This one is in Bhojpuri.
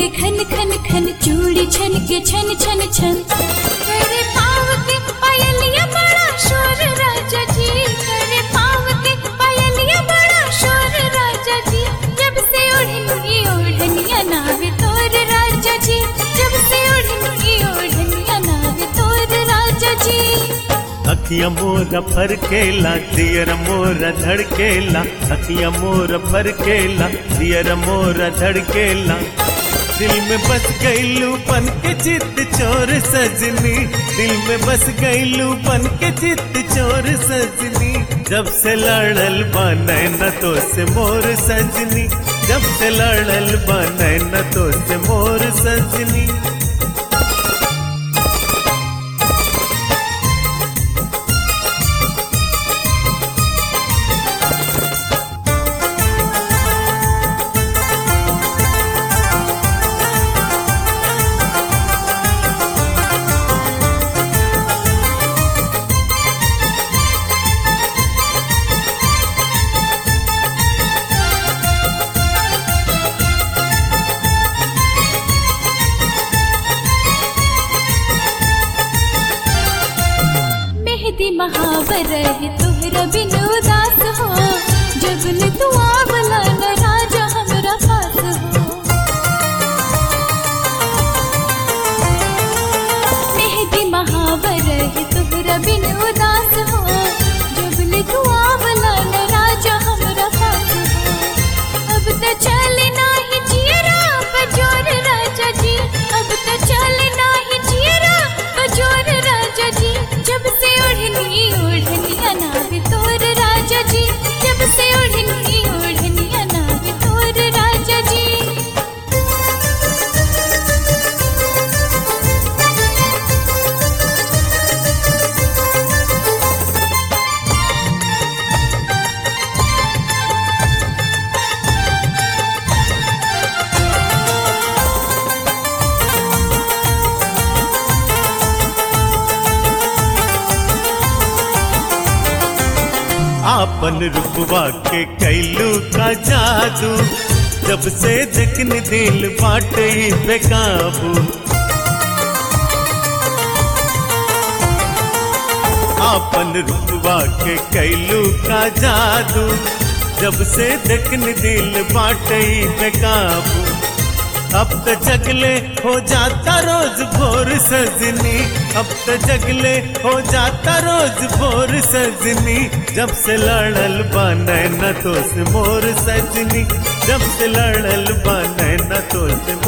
के खन खन खन चूड़ी छन के छन छन छन करे पाव के पायलिया बड़ा शोर राजा जी करे पाव के पायलिया बड़ा शोर राजा जी जब से ओढ़नी ओढ़निया नावे तोर राजा जी जब से ओढ़नी ओढ़निया नावे तोर राजा जी अखिया मोर फरकेला दियर मोर धड़केला अखिया मोर फरकेला दियर मोर धड़केला दिल में बस गईलू बन के चित चोर सजनी दिल में बस गईलू बन के चित चोर सजनी जब से लड़ल बने न तो से मोर सजनी जब से लड़ल बने न तो से मोर सजनी मेहदी महावर है तोहरा बिन उदास हो जब न तू आवला न राजा हमरा पास हो मेहदी महावर है तोहरा बिन उदास हो जब न तू आवला न राजा हमरा पास हो अब त चले नाही जियरा बजोर राजा जी अब त चले नाही जियरा बजोर राजा जी जब से ओढ़नी ओढ़नी अनावे तोर राजा जी जब से ओढ़नी ओढ़नी अनावे तोर राजा जी आपन रुपवा के कैलू का जादू जब से जखन दिल बाटे बेकाबू आपन रुपवा के कैलू का जादू जब से जखन दिल बाटे बेकाबू अब तो जगले हो जाता रोज भोर सजनी अब तो जगले हो जाता रोज भोर सजनी जब से लड़ल बने न तो से मोर सजनी जब से लड़ल बने न तो से